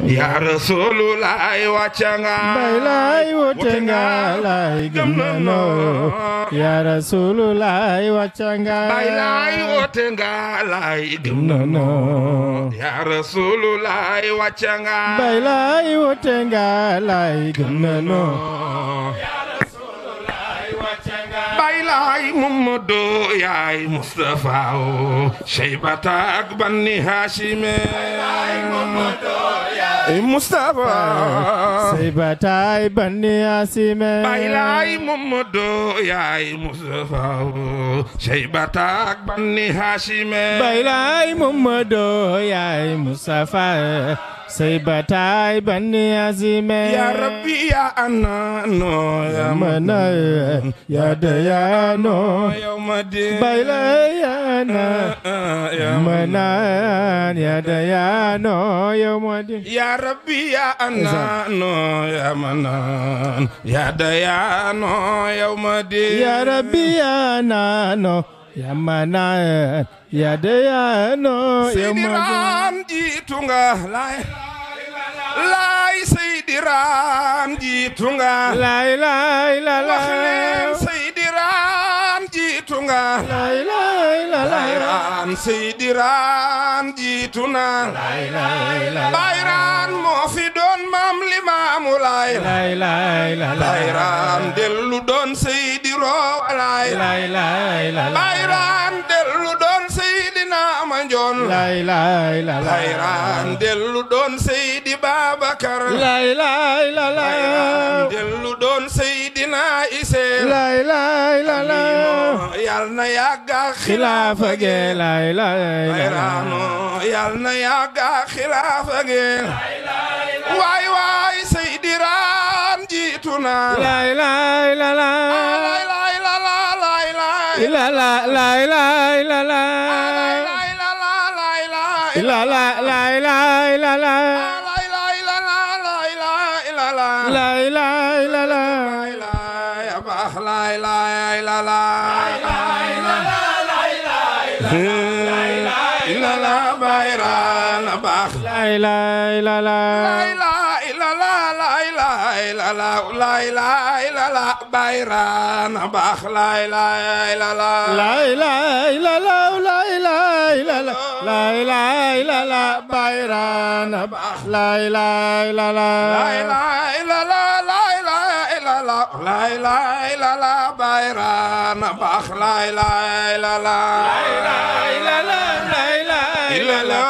ya rasulullah wàcca nga bay laay wote nga laay gëm nanu ya rasulullah wàcca nga bay laay woote nga laay gëm nanu ya rasulullah wàcca nga bay laay wote nga laay gëm nanu bay laay Muhammadu yaay Mustafa o Shaybata ak Bani Hashime Mustafa say bataay banni asime bay laay Muhammadu yaay Mustafa o Shaybata ak Bani Hashime bay laay Muhammadu yaay Mustafa say bataay banni asime ya rabbi ya anano ya mana ya dayano yawma din bay laay yana ya manan ya dayano yawmadin Ya Rabbi ya Anano ya Manan ya Dayano yawmadin ya rabbi ya nano ya manan ya dayano yawmadin Seydiran jiitu nga lay lay Seydiran jiitu nga lay lay la wax leen la Seydiran jiitu nga lay lay la la Bayran Seydiran jiitu na Bayran moo fi doon maam Limaamu Laay lay lay la la Bayran dellu doon Seydi Roowalaay lay lay la la Bayran dellu doon Seydina Mandione lay lay la la Bayran dellu doon Seydi Babacar lay lay la la Bayran dellu doon Seydina Ise lay lay la la yal na yàgga xilaafa ge lay lay la la Bayrano yal na yàgga xilaafa ge waay waay Seydi Raan jiitu na lay lay la la lay lay la la lay lay la la lay lay la la lay la la lay lay la la lay lay la la lay lay la la lay lay la la lay lay la la lay lay a baax lay lay la la la la Bayraan a baax lay lay la la lay lay la la lay lay la la lay lay la la Bayraan a baax lay lay la la lay lay la la lay lay la la lay lay la la bayran lay lay la la lay lay la la lay lay la la lay lay la la Bayraan a baax lay lay la la lay la la lay lay la la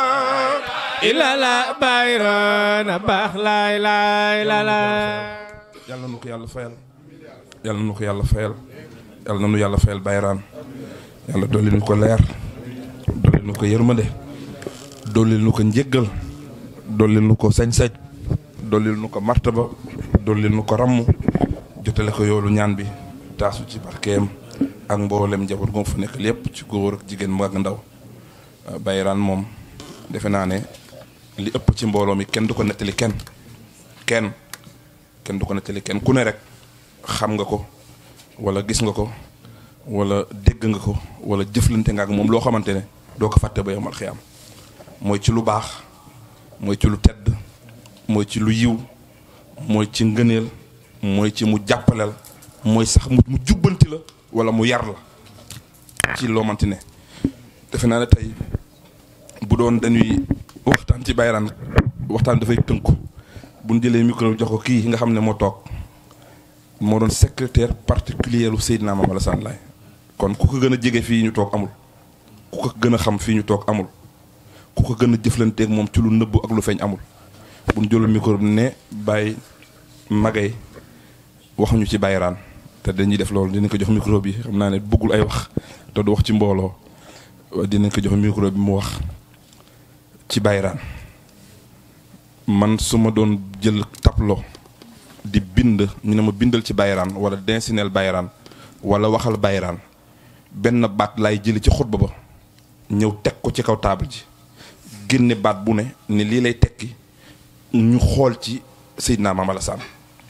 ila la bayran baax lay lay la la yàlla na nu ko yàlla fayal yàlla na nu ko yàlla fayal yàlla na nu yàlla fayal bayraan yàlla dolli nu ko leer dolli nu ko yërmande dolli nu ko njëggal dolli nu ko sañ-sañ dolli nu ko martaba dolli nu ko ramm jotale ko yoolu ñaan bi taasu ci barkeem ak mboolem njaboot gu fa nekk lépp ci góor ak jigéen mag ak ndaw bayraan moom defe naa ne li ëpp ci mbooloo mi kenn du ko nettali kenn kenn kenn du ko nettali kenn ku ne rek xam nga ko wala gis nga ko wala dégg nga ko wala jëflante nga ak moom loo xamante ne doo ko fàtte ba yomal xiyaam mooy ci lu baax mooy ci lu tedd mooy ci lu yiw mooy ci ngëneel mooy ci mu jàppaleel mooy sax mu mu jubbanti la wala mu yar la ci loo manti ne defe naa ne tey bu doon dañuy waxtaan ci bayraan waxtaan dafay tënku bu ñu jëlee micro bi jox ko kii nga xam ne moo toog moo doon secrétaire particulier lu Seydina Mame Alassane Laye kon ku ko gën a jege fii ñu toog amul ku ko gën a xam fii ñu toog amul ku ko gën a jëflanteeg moom ci lu nëbbu ak lu feeñ amul bu ñu jëlee micro bi ne bàyyi magay waxuñu ci bayraan te dañuy def loolu dinañ ko jox micro bi xam naa ne bëggul ay wax te du wax ci mbooloo dinañ ko jox micro bi mu wax ci bayraan man su ma doon jël tableau di bind ñu ne ma bindal ci bayraan wala densineel bayraan wala waxal bayraan benn baat laay jëli ci xutba ba ñëw teg ko ci kaw taabal ji génne baat bu ne ni lii lay tekki ñu xool ci Seydina Mame Alassane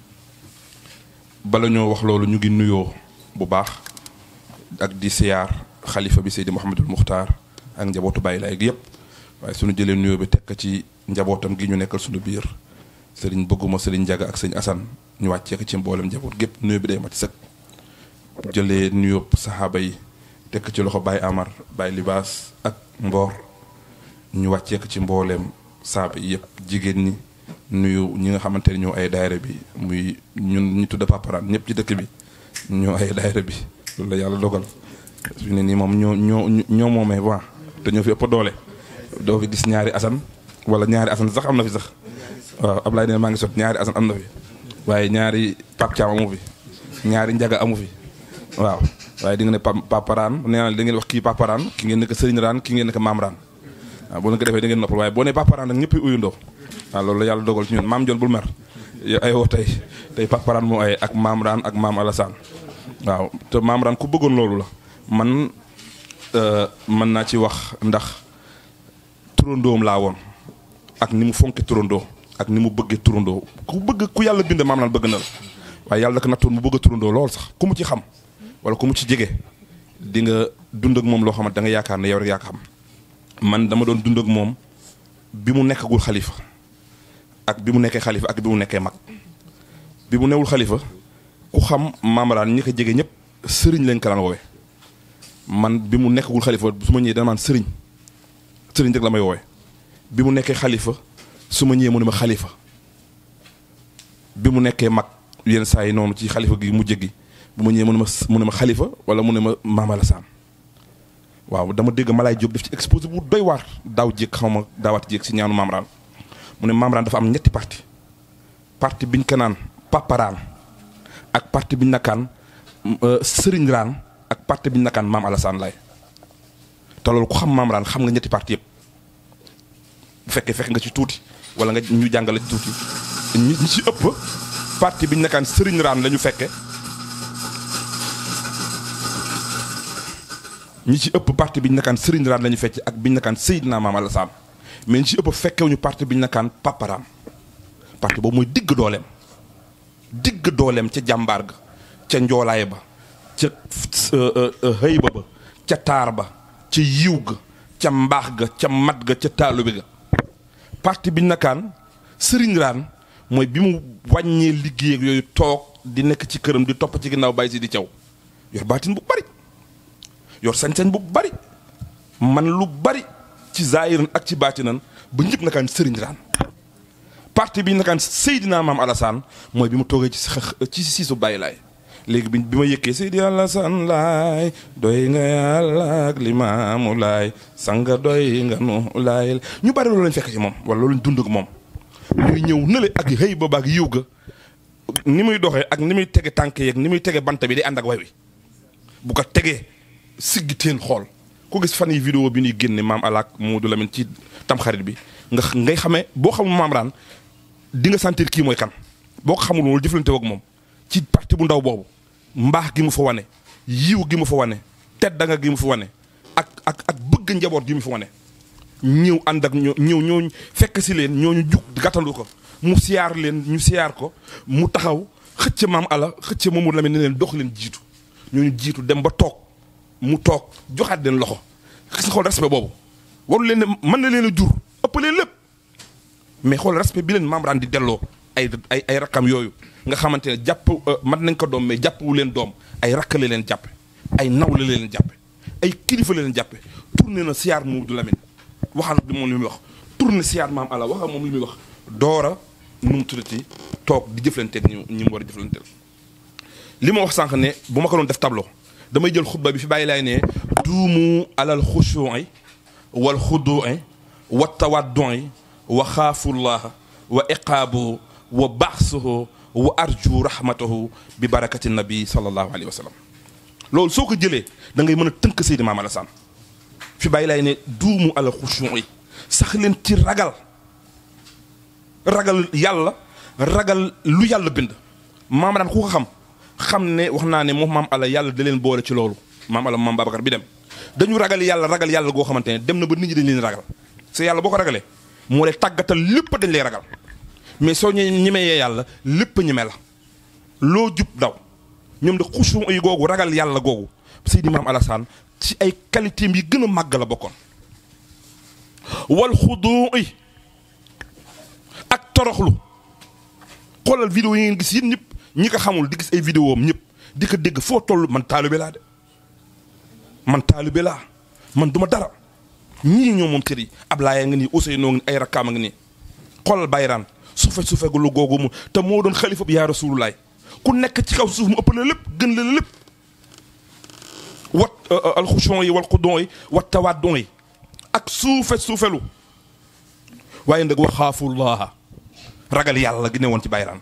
bala ñoo wax loolu ñu ngi nuyoo bu baax ak di siyaar xalifa bi Seydi Mouhamadul Muxtaar ak njabootu Baye Laye gi yëpp waaye suñu jëlee nuyoo bi teg ko ci njabootam gi ñu nekkal suñu biir sëriñ bëgguma sëriñ Njaga ak sëriñ Asan ñu wàccee ko ci mboolem njaboot gépp nuyu bi day mat sëkk jëlee nuyoo saxaaba yi tekk ci loxo Baye Amar Baye Libaas ak Mboor ñu wàccee ko ci mbooleem saaba yi yëpp jigéen ñi nuyu ñi nga xamante ne ñoo ay daayira bi muy ñun ñu tudd paparaan ñëpp ci dëkk bi ñoo ay daayira bi loolu la yàlla dogal fi ne nii moom ñoo ñoo ñoo moomee waa te ñoo fi ëpp doole doo fi gis ñaari asan wala ñaari asan sax am na fi sax waaw Ablaye ne maa ngi sot ñaari asan am na fi waaye ñaari pap caam amu fi ñaari njaga amu fi waaw waaye di nga ne paparaan nee naa da ngeen wax kii paparaan ki ngeen nekk sëriñ raan ki ngeen nekk maam raan waaw boo leen ko defee da ngeen noppal waaye boo nee paparaan nag ñëpp uyundoo waaw loolu la yàlla dogal ci ñun maam Jon bul mer yow ay woo tey tey paparaan moo ay ak maam raan ak maam Alassane waaw te maam raan ku bëggoon loolu la man mën naa ci wax ndax turandoom laa woon ak ni mu fonke turandoo ak ni mu bëggee turandoo ku bëgg ku yàlla bind maam raan bëgg na la waaye yàlla daka nattoon mu bëgg a turandoo lool sax ku mu ci xam wala ku mu ci jege di nga dund ak moom loo xamante da nga yaakaar ne yow rek yaa ko xam man dama doon dund ak moom bi mu nekkagul xalifa ak bi mu nekkee xalifa ak bi mu nekkee mag bi mu newul xalifa ku xam maamaraan ñi ko jege ñëpp sëriñ lañ ko daan woowe man bi mu nekkagul xalifa su ma ñëwee dana maan sëriñ sëriñ rek la may woowe bi mu nekkee xalifa su ma ñëwee mu ne ma xalifa bi mu nekkee mag yenn saa yi noonu ci xalifa gi mujj gi bu ma ñëwee mu ne ma mu ne ma xalifa wala mu ne ma Maam Alassane waaw dama dégg Malaay Jóob def ci exposé bu doy waar daaw jéeg xaw ma daawaat jéeg si ñaanu Mamraan mu ne Mamraan dafa am ñetti parti parti biñ ko naan paparaan ak parti biñ nakaan sëriñ raan ak parti biñ nakaan Maam Alassane lay te loolu ku xam Mamraan xam nga ñetti parti yëpp bu fekkee fekk nga ci tuuti wala nga ñu jàngale ci tuuti ñi ñi ci ëpp parti biñ nakaan sëriñ raan la ñu fekke ñi ci ëpp parti bi ñu nakaan Serigne Raan la ñu fecc ak bi ñu nakaan Seydina Maam Alassane mais ñi ci ëpp fekkewuñu parti bi ñu nakaan Paparaan parti boobu mooy digg dooleem digg dooleem ca jàmbaar ga ca njoolaay ba ca xëyba ba ca taar ba ca yiw ga ca mbaax ga ca mat ga ca taalubi ga parti bi ñu nakaan Serigne Raan mooy bi mu wàññee liggéey ak yooyu toog di nekk ci këram di topp ci ginnaaw bàyyi si di caw yor baatin bu bari yor sañ-sañ bu bari man lu bari ci zaayiran ak ci baatinan ba ñëpp nakaan sëriñ raan parti bi nakaan Seydina Maam Alassane mooy bi mu toogee ci ci siisu bàyyi laay léegi bi bi ma yëkkee Seydi Alassane laay doy nga yàlla ak limaamu laay sanga doy nga nu laay ñu bari loolu lañ fekk ci moom wala loolu lañ dund ak moom muy ñëw nële ak xëy ba baak yiw ga ni muy doxee ak ni muy tege tànk yeeg ni muy tege bant bi day ànd ak way wi bu ko tegee siggi teen xool ku gis fan yi vidéo bi ñuy génne maam alaak Modou Lamine ci tamxarit bi nga ngay xamee boo xamul maam raan di nga sentir kii mooy kan boo ko xamul loolu jëflante ak moom ci parti bu ndaw boobu mbaax gi mu fa wane yiw gi mu fa wane teddanga gi mu fa wane ak ak ak bëgg njaboot gi mu fa wane ñëw ànd ak ñoo ñëw ñooñu fekk si leen ñooñu jug gàttandu ko mu siyaar leen ñu siyaar ko mu taxaw xëcc maam ala xëcc Mamadou Lamine ne leen dox leen jiitu ñooñu jiitu dem ba toog mu toog joxaat leen loxo gis nga xool respect boobu waru leen ne mën na leen a jur ëpp leen lépp mais xool respect bi leen maam raan di delloo ay ay ay rakkam yooyu nga xamante ne jàpp mat nañ ko doom mais jàppuwu leen doom ay rakkale leen jàppe ay nawle leen jàppe ay kilifa leen jàppe tourné na siyaar Mamadou Lamine waxaan bi moom li muy wax tourné siyaar maam ala waxal moom li muy wax doora nu mu tuddati toog di jëflanteeg ñu ñi mu war a jëflanteel li ma wax sànq ne bu ma ko doon def tableau damay jël xutba bi fi bàyyi laay ne duumu alal xushuu'i wal xuduu'i wa tawaddu'i wa xaafullaha wa iqaabuhu wa baxsuhu wa arju rahmatahu bi barakati nabi sallallahu alayhi wa sallam loolu soo ko jëlee da ngay mën a tënk Seydi Maam Alassane fi bàyyi laay ne duumu alal xushuu'i sax leen ci ragal ragal yàlla ragal lu yàlla bind maam daan ku ko xam xam ne wax naa ne moom maam ala yàlla da leen boole ci loolu maam ala maam Babacar bi dem dañu ragal yàlla ragal yàlla goo xamante ne dem na ba nit ñi dañ leen ragal c'est yàlla boo ko ragalee moo lay tàggatal lépp dañ lay ragal mais soo ñe ñemee yàlla lépp ñeme la loo jub daw ñoom de xusu yi googu ragal yàlla googu Seydi Maam Alassane ci ay qualité yi gën a màgg la bokkoon wal xudu yi toroxlu xoolal vidéo yi ngeen gis yéen ñëpp ñi ko xamul di gis ay vidéo am ñëpp di ko dégg foo toll man taalibe laa de man taalibe laa man duma dara ñii ñoo moom cër yi Ablaye nga nii Ousseynou ngi ay rakkaam nga nii xoolal bayraan suufe suufe gu lu googu mu te moo doon xalifa bi yaa rasulullaay ku nekk ci kaw suuf mu ëpp la lépp gën la lépp wat alxuchon yi wal xudon yi wat tawaddon yi ak suufe suufelu waaye nag waxaafullaha ragal yàlla gi ne woon ci bayraan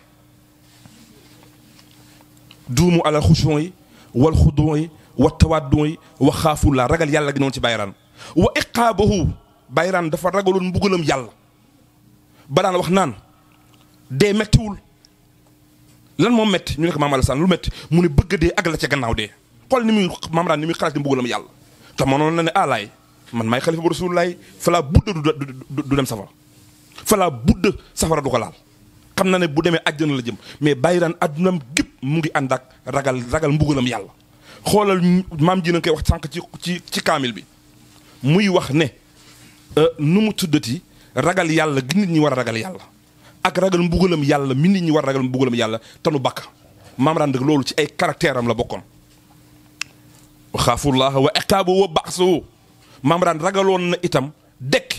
duumu alal xuchon yi wal xudon yi wat tawaddon yi waxaafullaha ragal yàlla gi ne woon ci bayraan wa iqaabahu bayraan dafa ragaloon mbugalam yàlla ba daan wax naan dee mettiwul lan moom metti ñu ne ko maam Alassane lu metti mu ne bëgg dee ak la ca gannaaw dee xool ni muy maam daan ni muy xalaat ni mbugalam yàlla te mënoon na ne alaay man maay xalifa bu rasulullaay falaa budda du du dem safara falaa budda safara du ko laal xam na ne bu demee àjjana la jëm mais bàyyi daan addunam gépp mu ngi ànd ak ragal ragal mbugalam yàlla xoolal maam ji na koy wax sànq ci ci ci kaamil bi muy wax ne nu mu tuddati ragal yàlla gi nit ñi war a ragal yàlla ak ragal mbugalam yàlla mi nit ñi war a ragal mbugalam yàlla te nu bakk maam daan loolu ci ay caractère am la bokkoon wa xaafullaha wa iqaabu wa baxsu maam daan ragaloon na itam dekk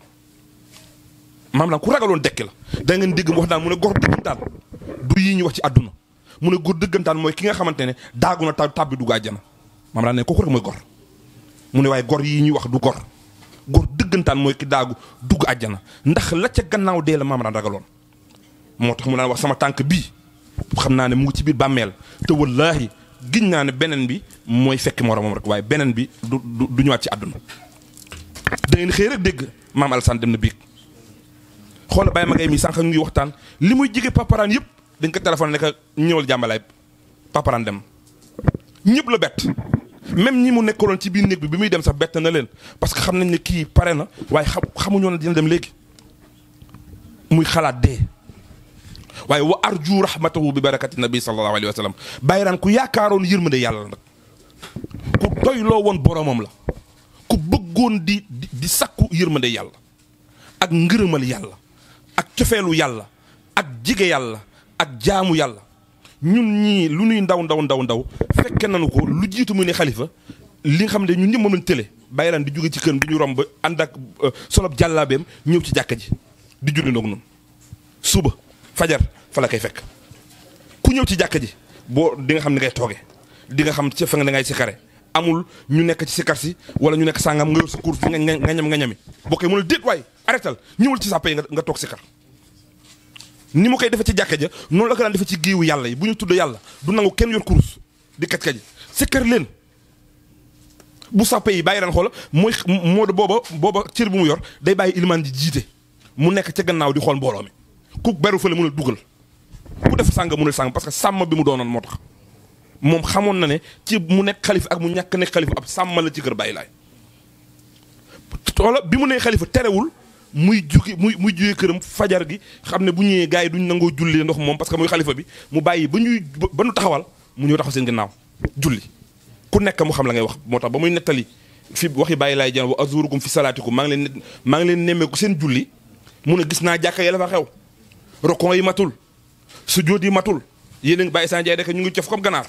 maam daan ku ragaloon dekk la da ngeen dégg mu wax daan mu ne gor dëggantaan du yii ñu wax ci àdduna mu ne gor dëggantaan mooy ki nga xamante ne daagu na ta tàbbi dugg àjjana maam daan ne kooku rek mooy gor mu ne waaye gor yii ñuy wax du gor gor dëggantaan mooy ki daagu dugg àjjana ndax la ca gannaaw dee la maam daan ragaloon moo tax mu daan wax sama tànk bii xam naa ne mu ngi ci biir bàmmeel te wallaahi giñ naa ne beneen bi mooy fekk moromam rek waaye beneen bi du du ñëwaat ci àdduna da ngeen xëy rek dégg maam Alassane dem na biig xoola Baye Magay mi sànq ñu ngi waxtaan li muy jige paparaan yëpp dañ ko téléphone ne ko ñëwal jàmbalaay paparaan dem ñëpp la bett même ñi mu nekkaloon ci biir néeg bi bi muy dem sax bett na leen parce que xam nañ ne kii pare na waaye xam xamuñoo ne dina dem léegi muy xalaat dee waaye wa arju rahmatahu bi barakati nabi sallallahu alayhi wa sallam bayraan ku yaakaaroon yërmande yàlla la nag ku doyloo woon boromam la ku bëggoon di di di sakku yërmande yàlla ak ngërëmal yàlla ak cofeelu yàlla ak jige yàlla ak jaamu yàlla ñun ñii lu nuy ndaw ndaw ndaw ndaw fekke nañu ko lu jiitu muy ne xalifa li nga xam ne ñun ñëpp moom lañ tële bayraan di jóge ci kër bi ñu romb ànd ak solob jàllaabeem ñëw ci jàkka ji di julli ndoog noonu suba fajar fa la koy fekk ku ñëw ci jàkka ji boo di nga xam ne ngay tooge di nga xam ci fa nga da ngay sikare amul ñu nekk ci sikar si wala ñu nekk sàngam nga yor sa cours nga nga ñam nga ñami boo koy mën a déet waay arrêtal ñëwal ci sàppe yi nga toog sikar ni mu koy defee ci jàkka ja noonu la ko daan defee ci géewu yàlla yi bu ñu tudd yàlla du nangu kenn yor cours di kaj kaji sikar leen bu sàppe yi bàyyi daan xoola mooy moo booba booba cër bu mu yor day bàyyi ilimaan ji jiite mu nekk ca gannaaw di xool mbooloo mi ku beru fële mun a dugal ku def sàng mun a sàng parce que sàmm bi mu doonoon moo tax moom xamoon na ne ci mu nekk xalifa ak mu ñàkk nekk xalifa ab sàmm la ci kër bàyyi laay toola bi mu nee xalifa terewul muy jugi muy muy jugee këram fajar gi xam ne bu ñëwee gars yi duñ nangoo julli ndox moom parce que muy xalifa bi mu bàyyi ba ñuy ba ñu taxawal mu ñëw taxaw seen gannaaw julli ku nekk mu xam la ngay wax moo tax ba muy nettali fi waxi bàyyi laay jaan wa azurukum fi salaatikum maa ngi leen maa ngi leen nemmeeku seen julli mu ne gis naa jàkka ya la fa xew rokon yi matul sujjóot yi matul yéen a ngi bàyyi saa njaay rek ñu ngi cof comme ganaar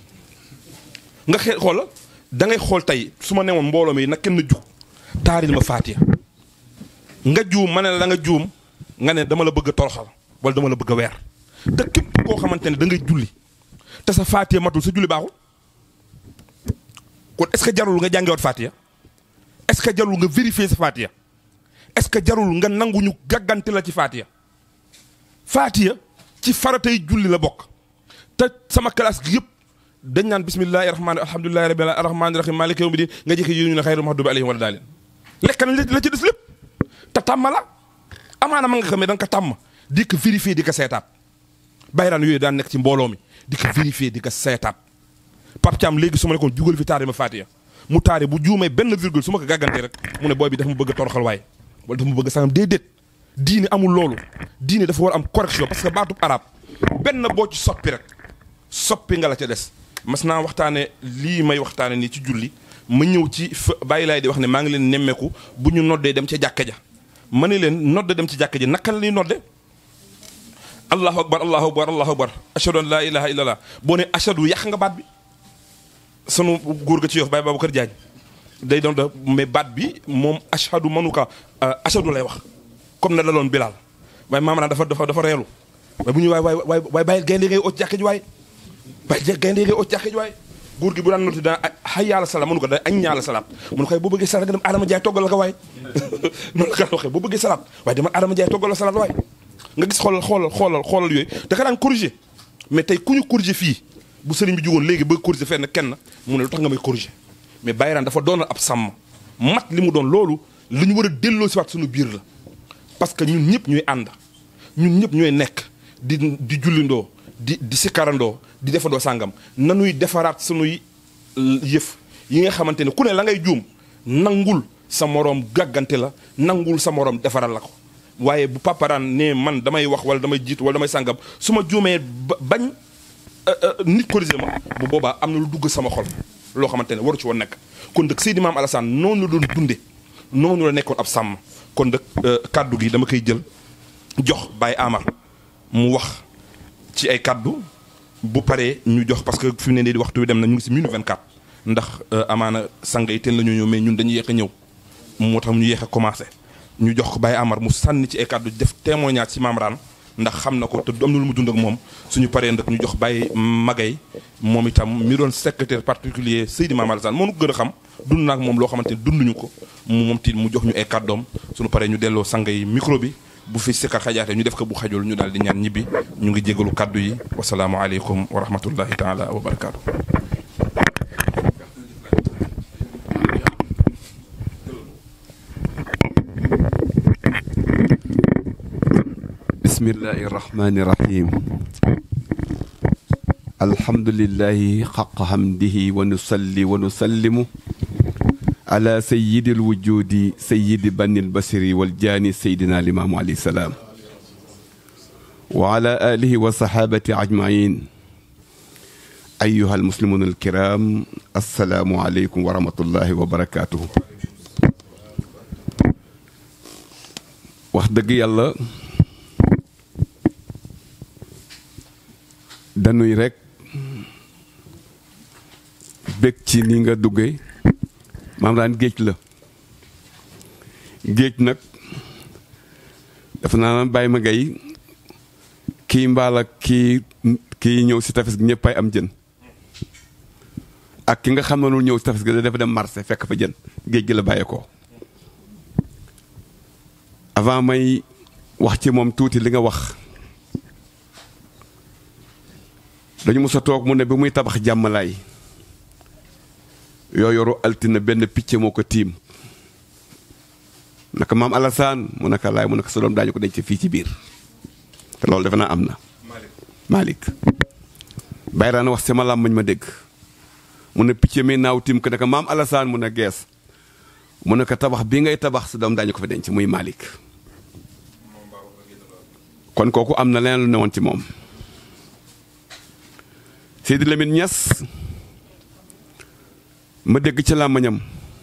nga xee xoola da ngay xool tey su ma newoon mbooloo mi nag kenn jug taaril ma faatiya nga juum ma ne la da nga juum nga ne dama la bëgg a toroxal wala dama la bëgg a weer te képp koo xamante ne da ngay julli te sa faatiya matul sa julli baaxul kon est-ce que jarul nga jàngewaat faatiya est-ce que jarul nga vérifier sa faatiya est-ce que jarul nga nanguñu gàggante la ci faatiya faatiya ci faratay julli la bokk te sama classe gi yëpp dañ naan bismillahi rahmaani alhamdulillahi rabbil rahmaani rahim maliki yawmi din nga jëkki yi ñu ne xayru mahdubi alayhim wala daalin lekk nañ la ci des lépp te tàmm la amaana ma nga xam ne da nga ko tàmm di ko vérifier di ko seetaat bayraan yooyu daan nekk ci mbooloo mi di ko vérifier di ko seetaat Pape Thiam léegi su ma nekkoon jugal fi taari ma faatiya mu taari bu juumee benn virgule su ma ko gàggantee rek mu ne booy bi dafa ma bëgg a toroxal waaye wala dafa ma bëgg a sangam déedéet diine amul loolu diine dafa war am correction parce que baatub arab benn boo ci soppi rek soppi nga la ca des mas naa waxtaane lii may waxtaane nii ci julli ma ñëw ci fa bàyyi laay di wax ne maa ngi leen nemmeeku bu ñu noddee dem ca jàkka ja ma ne leen nodde dem ci jàkka ja naka la ñuy nodde allahu akbar allahu akbar allahu akbar ashadu an laa ilaha illallah boo ne ashadu yàq nga baat bi sunu góor ga ci yof Baye Babacar Diagne day doon da mais baat bi moom ashadu manuka ashadu lay wax comme na daloon Bilal waaye maam naa dafa dafa dafa reelu waaye bu ñu waay waay waay waay bàyyi gaynde ngay ot jàkka ji waay bàyyi gaynde ngay ot jàkka ji waay góor gi bu daan noti daan xay yàlla salaam mënu ko da añ ñaala salaam mënu koy boo bëggee salaat nga dem Adama Jaay toggal la ko waay noonu la ko waxee boo bëggee salaat waaye dama Adama Jaay toggal la salaat waay nga gis xoolal xoolal xoolal xoolal yooyu da ka daan corriger mais tey ku ñu corriger fii bu sëriñ bi jugoon léegi bëgg corriger fenn kenn mu ne lu tax nga may corriger mais Bayraan dafa doonal ab sàmm mat li mu doon loolu li ñu war a delloo si waat suñu biir la parce que ñun ñëpp ñooy ànd ñun ñëpp ñooy nekk di di jullindoo di di sikkarandoo di defandoo sàngam nanuy defaraat sunuy yëf yi nga xamante ne ku ne la ngay juum nangul sa moroom gàggante la nangul sa moroom defaral la ko waaye bu paparaan ne man damay wax wala damay jiitu wala damay sàngam su ma juumee ba bañ nit corrigé ma bu boobaa am na lu dugg sama xol loo xamante ne waru ci woon nekk kon dëkk Seydi Maam Alassane noonu la doon dunde noonu la nekkoon ab sàmm kon dëkk kàddu gi dama koy jël jox Baye Amar mu wax ci ay kàddu bu paree ñu jox parce que fi mu ne nii waxtu wi dem na ñu ngi si minute 24 ndax amaana sang yi teen la ñu ñëw mais ñun dañuy yéex a ñëw moo tax ñu yéex a commencé ñu jox ko Baye Amar mu sànni ci ay kàddu def témoignage ci Maam Raan ndax xam na ko te am na lu mu dund ak moom suñu paree nag ñu jox Baye Magay moom itam mi doon secrétaire particulier Seydi Maam Alassane moo nu ko gën a xam dund naak moom loo xamante ni dunduñu ko mu moom tiit mu jox ñu ay kàddoom suñu paree ñu delloo sang yi micro bi bu fi sikkar xajaate ñu def ko bu xajul ñu daal di ñaan ñibbi ñu ngi jégalu kàddu yi wasalaamualeykum wa rahmatullahi taala wa barakaatu. bismillahi irrahmani irrahim alhamdulillahi xaqa hamdihi wa nusalli wa nusallimu ala sayidi alwujudi sayidi bani albasiri waljaani sayidina limaamu alayhi salaam wa ala alihi wa sahabati ajmain ayuha almuslimun alkiram assalaamu aleykum wa rahmatullahi wa barakatuhu wax dëgg yàlla dañuy rekk bég ci ni nga duggee maam daan géej la géej nag dafa naa bàyyi ma gay kii mbaal ak kii kii ñëw si tefes gi ñëpp ay am jën ak ki nga xam ne ñëw si tefes gi dafa dem marché fekk fa jën géej gi la bàyyee ko avant may wax ci moom tuuti li nga wax dañu mës a toog mu ne bi muy tabax jàmmalaay yoo yoru altine benn picc moo ko tiim naka maam Alassane mu naka laay mu naka sa doom daañu ko denc fii ci biir te loolu defe naa am na Malick Bayraan wax sama làmmañ ma dégg mu ne picc mi naaw tiim ko naka maam Alassane mu ne gees mu ne ko tabax bii ngay tabax sa doom daañu ko fi denc muy Malick kon kooku am na leneen lu newoon ci moom Seydi Lamine Niass ma dégg ci làmmañam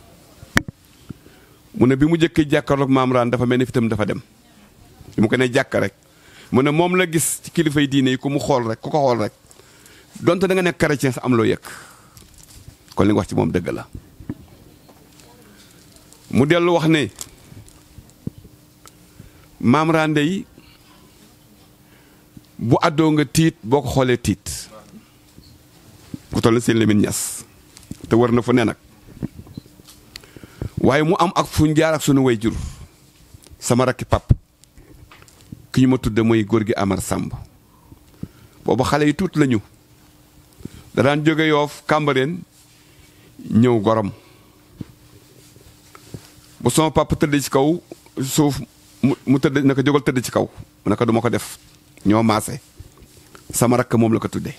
mu ne bi mu jëkkee jàkkaarloog maam raan dafa mel ni fitam dafa dem bi mu ko ne jàkk rek mu ne moom la gis ci kilifay diine yi ku mu xool rek ku ko xool rek donte da nga nekk chrétien sa am loo yëg kon li nga wax ci moom dëgg la mu dellu wax ne maam raan dey bu àddoo nga tiit boo ko xoolee tiit ku toll seen Lamine Niass te war na fu ne nag waaye mu am ak fu ñu jaar ak sunu way jur sama rakki pap ki ñu ma tudde mooy góor gi Amar Samb boobu xale yi tuut lañu da daan jóge yoof Cambérène ñëw gorom bu sama pap tëdd ci kaw suuf mu mu tëdd na ko jógal tëdd ci kaw mu ne ko duma ko def ñoo maase sama rakk moom la ko tudde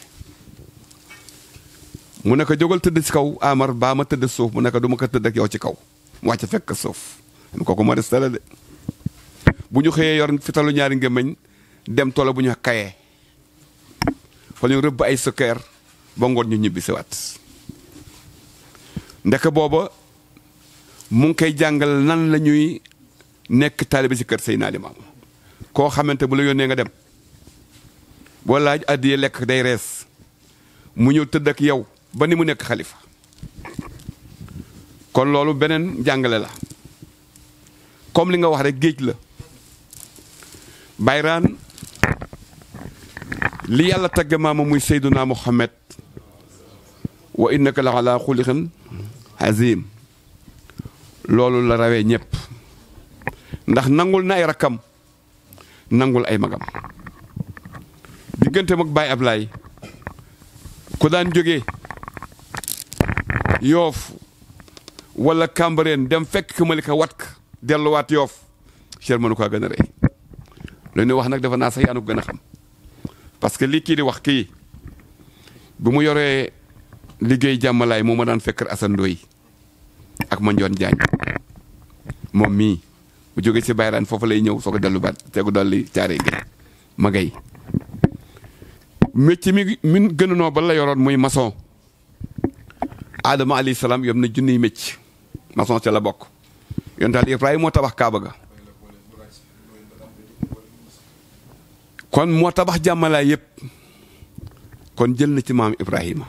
mu ne ko jógal tëdd ci kaw Amar baa ma tëdd suuf mu ne ko du ma ko tëdd ak yow ci kaw mu wàcc fekk suuf kooku moo des tala de bu ñu xëyee yor fitalu ñaari ngémmañ dem tola bu ñu kayee fa ñu rëbb ay sukkeer ba ngoon ñu ñibbi si waat ndek booba mu ngi koy jàngal nan la ñuy nekk taalibe ci kër Seydina Limaamu koo xamante bu la yónnee nga dem boo laaj addiyee lekk day rees mu ñëw tëdd ak yow ba ni mu nekk xalifa kon loolu beneen jàngale la comme li nga wax rek géej la bayraan li yàlla tagge maama muy seyduna muhammad wa innaka la ala xuliqin azim loolu la rawee ñëpp ndax nangul na ay rakkam nangul ay magam diggante mag Baay Ablaay ku daan jógee yoof wala Cambérène dem fekk ka Malika wat ka delluwaat yoof cher mënu ko gën a rëy lu ñuy wax nag dafa naa sax yaanu gën a xam parce que lii kii di wax kii bu mu yoree liggéey jàmmalaay moo ma daan fekk Assane Ndoye ak ma njoon jaañ moom mii bu jógee ci bayraan foofu lay ñëw soo ko dellu baat tegu dolli caare gay ma gay métier mi min gën a noo ba la yoroon muy maçon Adama alayhi salaam yom na junniy mécc maçon ca la bokk yontaal Ibrahima moo tabax Kaaba ga kon moo tabax jàmmalaay yépp kon jël na ci maam Ibrahima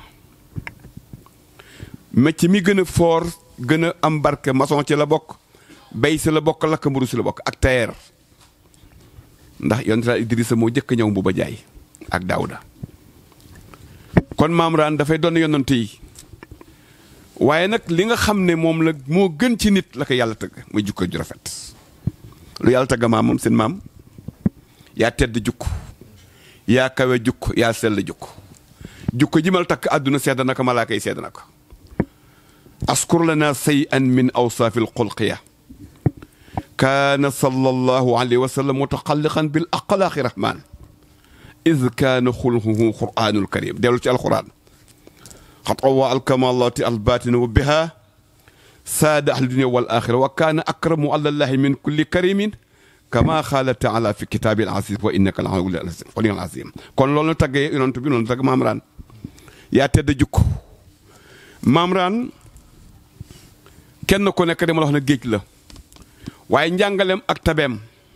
métier mi gën a foor gën a am barke maçon ci la bokk bay si la bokk lakk mburu si la bokk ak tailleur ndax yontaal Idrissa moo jëkk ñëw bu ba jaay ak Daawuda kon maam raan dafay doon yonent yi waaye nag li nga xam ne moom la moo gën ci nit la ko yàlla tëgg muy jukko ju rafet lu yàlla tëgg maam moom seen maam yaa tedd jukk yaa kawe jukk yaa sell jukk jukko ji mal takk àdduna sedd na ko malaaka yi sedd na ko askur lana say an min awsaafi alxulqiya kaana sallallahu alayhi wa sallam mutaqalliqan bil aqlaaqi rahman id kaana xulquhu quraanul karim dellu ci alquran xat awa alkamalati albatina wa biha saada ahli dunia wal axira wa kaana akramu alallahi min kulli karimin kama xaala taala fi kitaabil aziz wa innaka la xolial azim kon loolu taggee yonent bi noonu tagg maamraan yaa tedd jukk maamraan kenn ku nekk dama la wax ne géej la waaye njàngaleem ak tabeem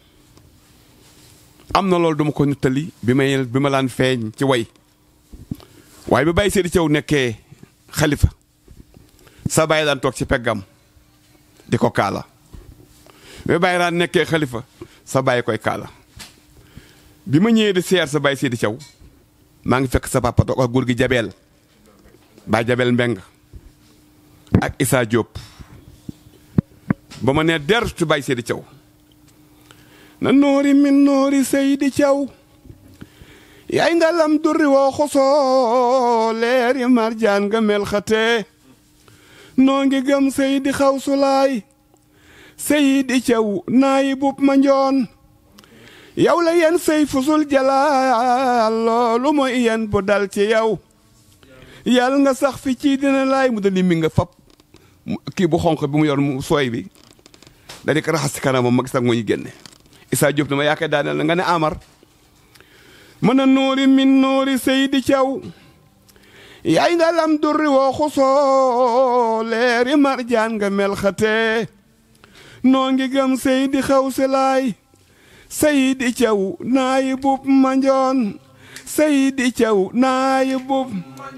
am na loolu duma ko nettali bi may bi ma laan feeñ ci way waaye bi bàyyi seedi caw nekkee xalifa sa bàyyi daan toog ci peggam di ko kaala bi bàyyi daan nekkee xalifa sa bàyyi koy kaala bi ma ñëwee di seer sa bàyyi seedi caw maa ngi fekk sa papa toog ak góor gi jabeel baay jabeel mbeng ak Issa Diop ba ma nee der tu bàyyi seedi caw na noori min noori seydi caw yaay nga lam durri woo xosoo leeri marjaan nga mel xate noo ngi gëm seydi xaw sulaay seydi caw naayi bub ma njoon yow la yen sey fusul jalaal loolu mooy yen bu dal ci yow yàlla nga sax fi ci dina laay mu dali mi nga fab kii bu xonq bi mu yor mu sooy bi da di ko raxas ci kanamam ma gis ak moo ñu génne Issa Diop dama yaakaar daaneel na nga ne Amar mën a noori min noori Seydi Thiaw yaay nga lam durri woo xusoo leeri marjaan nga mel xate noo ngi gëm Seydi xaw si laay Seydi Thiaw naayi bub manjoon Seydi Thiaw naayi bub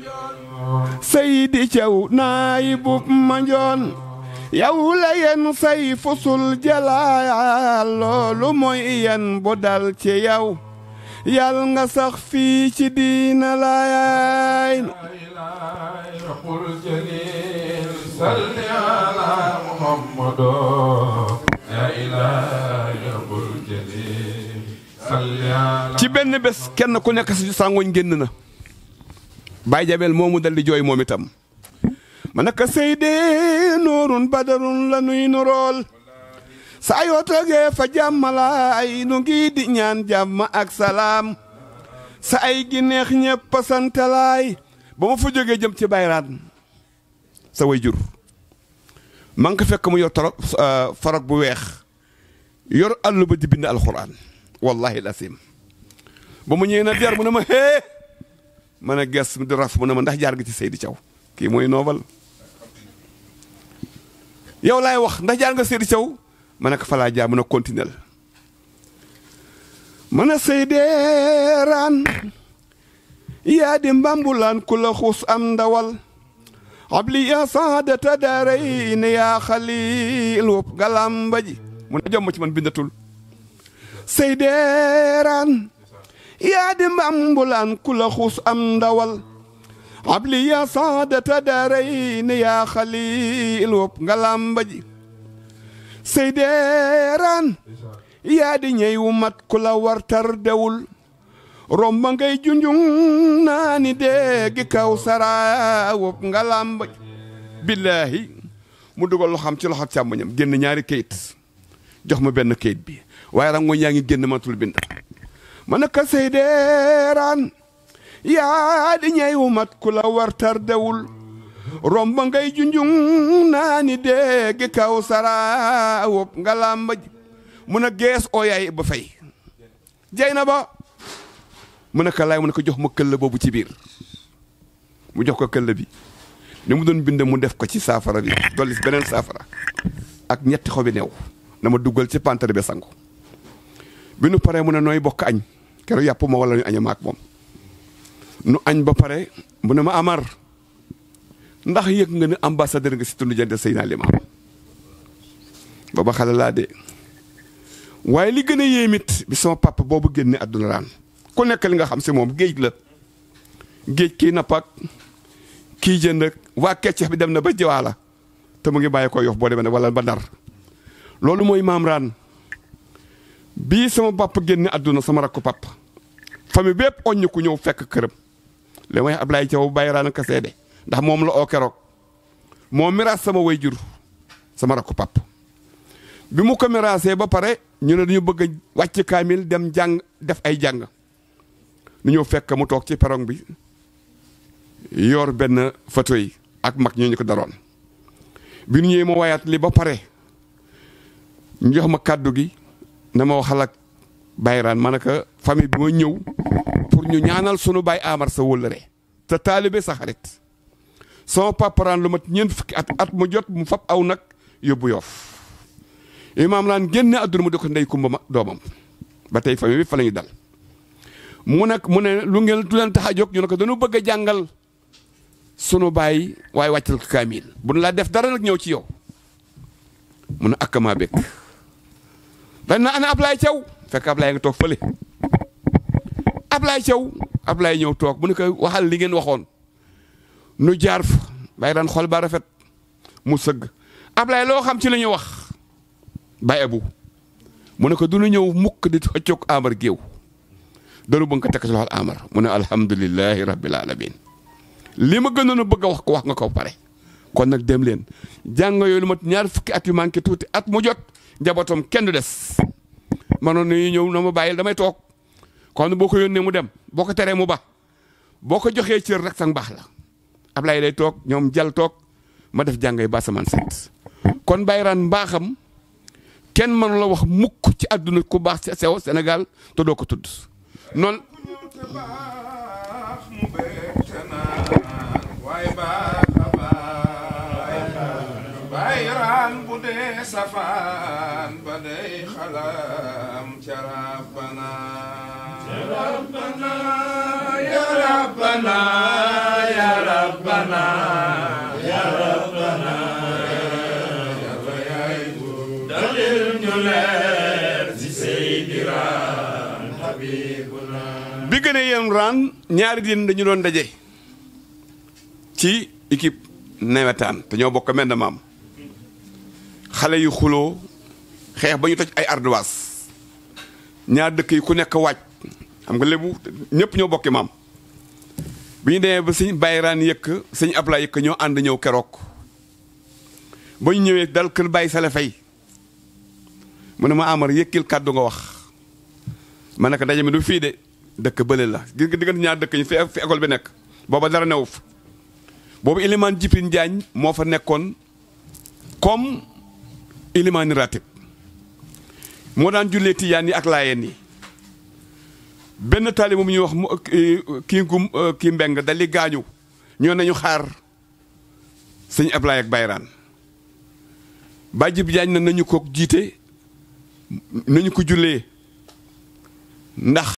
Seydi Thiaw naayi bub manjoon yow la yen say fusul jalaal loolu mooy yen bu dal ci yow yal nga sax fii ci diina laay ci benn bés kenn ku nekk si sàngoñ génn na Baay Jabel moomu dal di jooy moom itam ma naka seyde nuurun badarun la nuy nurool saa yoo toogee fa jàmmalaay nu ngi di ñaan jàmm ak salaam sa ay gi neex ñépp santalaay ba ma fa jógee jëm ci bayraan sa way jur ma ngi ko fekk mu yor torop farog bu weex yor àll ba di bind alxuraan wallahi lasim ba mu ñëwee na der mu ne ma hee ma ne ges di raf mu ne ma ndax jaar nga ci Seydi Thiaw kii mooy noobal yow laay wax ndax jaar nga Seydi Thiaw ma ne ko fa laa jaar mën a continuer mën a Seydee raan yaa di mbambulaan ku la xuus am ndawal abli yaa saadata daaray ne yaa xaliil wopp galamba ji mu ne jom ci man bindatul seydeeraan yaa di mbambulaan ku la xuus am ndawal abli yaa saadata daaray ne yaa xaliil wopp galamba ji seydeeraan yaa di ñey wu mat ku la wartar dewul romba ngay junjung naani déegi kaw sara wopp nga làmb billaahi mu dugal loo xam ci loxo càmmoñam génn ñaari kayit jox ma benn kayit bi waaye rang mooy yaa ngi génn matul bind ma ne ko seydeeraan yaa di ñey wu mat ku la wartar dewul romba ngay junjung naani déegi kaw sara wopp nga làmb mun a gees oo yaay ba fay jey na ba mu ne ko laay mu ne ko jox ma këll boobu ci biir mu jox ko këll bi ni mu doon bind mu def ko ci saafara bi dolli si beneen saafara ak ñetti xobi neew na ma duggal ci pantere bi sangu bi nu paree mu ne nooy bokk añ keroog yàpp ma wala ñu aña maak moom nu añ ba pare mu ne ma amar ndax yëg nga ne ambassadeur nga si tund jënd Seydina Limaamu booba xale laa de waaye li gën a yéemit bi sama papa boobu génne àdduna raan ku nekk li nga xam si moom géej la géej kii nappak kii jënd ak waa keccex bi dem na ba jiwaala te mu ngi bàyyi ko yof boo demee ne wala ba ndar loolu mooy maam raan bii sama papa génne àdduna sama rakku papa famille bépp oññ ku ñëw fekk këram li may Ablaye Thiaw bàyyi raan ka seede ndax moom la oo keroog moo miraas sama way jur sama rakku papa bi mu ko miraasee ba pare ñu ne dañu bëgg a wàcc kaamil dem jàng def ay jàng nu ñëw fekk mu toog ci perong bi yor benn photo yi ak mag ñoo ñu ko daroon bi nu ñëwee ma wayaat li ba pare ñu jox ma kàddu gi na ma waxal ak bayraan ma ne ko famille bi ma ñëw pour ñu ñaanal sunu baay Amar sa wëllëre te taalibe sa xarit sama paparaan lu mat ñeent fukki at at mu jot mu fab aw nag yóbbu yoof imaam laan génne àdduna mu di ko ndey kumba ma doomam ba tey famille bi fa la ñu dal mu nekk mu ne lu ngeen du leen tax a jóg ñu ne ko dañu bëgg a jàngal sunu baay waaye wàccal ko kaamil bu nu laa def dara nag ñëw ci yow mu ne akkamaa bekk dañ na ana Ablaye Thiaw fekk Ablaye nga toog fële Ablaye Thiaw Ablaye ñëw toog mu ne ko waxal li ngeen waxoon nu jaar fa bàyyi daan xol ba rafet mu sëgg Ablaye loo xam ci la ñu wax Baye Abu mu ne ko du ñu ñëw mukk di xëccoog Amar géew daru ba nga ko teg ci loxol Amar mu ne alhamdulilahi rabbil alamin li ma gënoon a bëgg a wax ko wax nga ko pare kon nag dem leen jàng yooyu lu mat ñaar fukki at yu manqué tuuti at mu jot njabootam kenn du des manoon nañu ñëw na ma bàyyil damay toog kon boo ko yónnee mu dem boo ko teree mu ba boo ko joxee cër rek sang baax la Ablaye lay toog ñoom jal toog ma def jàngay ba samaan set kon bayraan mbaaxam kenn mënu la wax mukk ci àdduna ku baax ci sew Sénégal te doo ko tudd noonu bayraan bu dee safaan ba day xalam ca rabbana ya rabbana ya rabbana ya rabbana ya rabbana yàlla yaay dalil ñu leer ci seydiraan habibuna bi gën a yem raan ñaari diin dañu doon daje ci équipe nawetaan te ñoo bokk menn maam xale yu xuloo xeex ba ñu toj ay ardoise ñaar dëkk yi ku nekk waaj xam nga lébu ñëpp ñoo bokki maam bi ñu demee ba sëñ bayraan yëkk sëñ Ablaye yëkk ñoo ànd ñëw keroog ba ñu ñëwee dal kër bàyyi sale fay mu ne ma amar yëkkil kàddu nga wax ma ne ko daje mi du fii de dëkk bële la gis nga diggante ñaar dëkk ñi fi fi école bi nekk booba dara newu fa boobu ilimaan Jipin Jaañ moo fa nekkoon comme ilimaani ratib moo daan jullee tiyaan yi ak laayeen yi benn taali moom ñuy wax mu kii gum kii mbeng dali gaañu ñoo nañu xaar sëñ Ablaye ak Bayraan ba Jip Jaañ na nañu ko jiite nañu ko jullee ndax